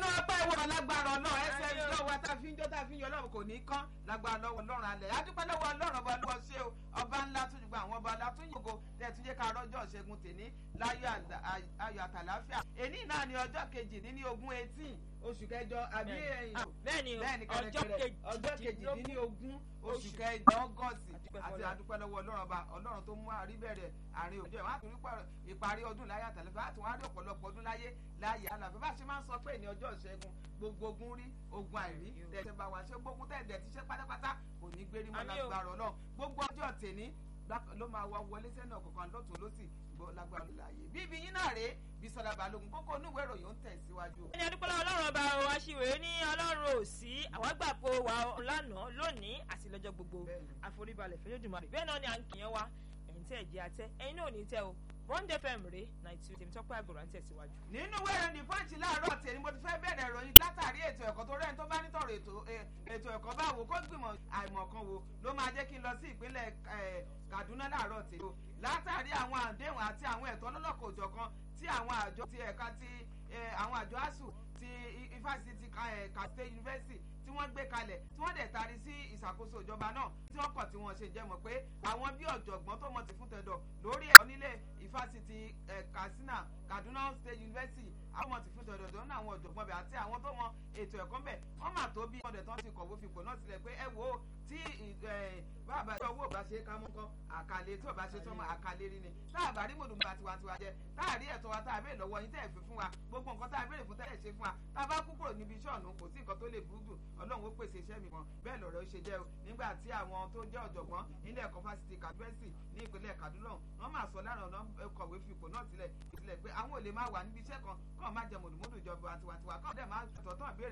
náà pẹ́ wọ lágbára ọlọ́run ẹsẹ̀ ìjọ wa tá a fi ń jọ́ tá a fi ń yọ ọlọ́run kò ní kán lágbára lọ́wọ́ ọlọ́run alẹ̀ adúpẹ́ lọ́wọ́ ọlọ́run ọba lọ́wọ́ ṣé o ọba ńlá tún ju àwọn ọba ńlá tún yògo tẹ̀ tún jẹ́ ká rọ́jọ́ ṣẹ́gun tèní láyọ̀ ayọ̀ àtàláfíà èní náà ni ọjọ́ kejì ní ogún eighteen oṣù kẹjọ àbí bẹ́ẹ̀ni ọjọ́ kejìdínlógún oṣù kẹjọ ọgọ́sì àti adúpẹ́ lọ́wọ́ ọlọ́run ọba ọlọ́run tó mú àríbẹ̀rẹ̀ àárín òjò ẹ̀ wọ́n á tún rí ìparí ọdún láyé àtàlẹ́fẹ́ àti wọ́n á rí ọ̀pọ̀lọpọ̀ ọdún láyé láyé àlàfẹ́ bá ṣe máa ń sọ pé ní ọjọ́ ìṣẹ́gun gbogbo ogun rí ogun àìrí tẹ̀sẹ̀ bá wà ṣe gbógun tẹ̀dẹ̀ ti ṣe pátápátá kò ní gbérí mọ́ lágbára ọlọ́run gbogbo ọjọ́ tèní ló máa wá wọlé sẹ́nà kọ̀ọ̀kan lọ́tún lọ́sì lágbára láàyè bíbí yín náà rèé Bísọ́lá Balógun kókó onúwé ìròyìn ń tẹ̀síwájú. ẹni adúpọ́lá ọlọ́run ọba wa ṣìwé ní ọlọ́run ò sí àwọn àgbàpọ̀ wa lánàá lónìí àti lọ́jọ́ gbogbo àforíbalẹ̀ fẹ́lẹ́dùmarè bẹ́ẹ̀ náà ni à ń kìyàn wa ẹ̀yin tẹ́ ẹ̀ jẹ́ àtẹ́ ẹ̀yin náà ò ní tẹ́ o bond fm rè ninety two tèmi tọ́pẹ́ àgùrà ń tẹ̀síwájú. nínú wẹ̀rẹ̀ ní pọ́ǹchì láàárọ̀ tèmi mo ti fẹ́ bẹ̀rẹ̀ ìròyìn látàrí ètò ẹ̀kọ́ tó rẹ́ni tó bá nítọ̀rọ̀ ètò ẹ̀kọ́ báwo kó gbìmọ̀ àìmọ̀kan wo ló máa jẹ́ kí n lọ sí ìpínlẹ̀ Kaduna láàárọ̀ tèmi látàrí àwọn àdéhùn àti àwọn ẹ̀tọ́ lọ́lọ́kọ̀ òjọ̀kan tí àwọn àjọ ti ẹ̀ka ti àwọn àjọ asuu ti ifásitì State University tí wọ́n gbé kalẹ̀ tí wọ́n dẹ̀ taari sí ìṣàkóso ìjọba náà tí wọ́n kọ̀ tí wọ́n ṣe jẹ́ mọ̀ pé àwọn bí ọ̀jọ̀gbọ́n tó mọ̀ ti fún tẹ̀dọ̀ lórí ẹ̀kọ́ nílé ìfásitì Katsina Kaduna State University àwọn ọmọ ti fún tẹ̀dọ̀ tó ń ná àwọn ọ̀jọ̀gbọ́n bẹ̀ àti àwọn tó mọ ètò ẹ̀kọ́ bẹ̀ wọ́n mà tó bí ọ̀dẹ̀ tán ti kọ̀wé fipò náà sílẹ̀ pé ẹ wo tí bàbá tí owó bá ṣe ká mú kọ́ àkàlẹ̀ tí ò bá ṣe tọ́mọ àkàlẹ̀ rí ni tá a bá rí mòdùmá tiwantiwa jẹ tá a rí ẹ̀tọ́ wa tá a béèrè lọ́wọ́ yín tẹ́ ẹ̀ fi fún wa gbogbo nǹkan tá a béèrè fún tẹ́ ẹ̀ ṣe fún wa tá a bá kú kúrò níbi iṣẹ́ ọ̀nà kò sí nǹkan tó lè burú jù ọlọ́run ó pèsè iṣẹ́ mi kan bẹ́ẹ̀ lọ̀rọ̀ ṣe jẹ́ o nígbà tí àwọn tó jẹ́ ọ̀jọ̀gbọ́n nílé ẹ̀kọ́ fásitì kàdúrẹ́sì ní ìpínlẹ̀ Kaduna wọ́n máa sọ lára ọ̀nà kọ̀wé fipò náà sílẹ̀ sílẹ̀ pé àwọn ò lè máa wà níbi iṣẹ́ kan kọ́ máa jẹ mòdùmódù ìjọba tiwantiwa kọ́ dẹ̀ máa tọ̀tọ̀ ìbéèrè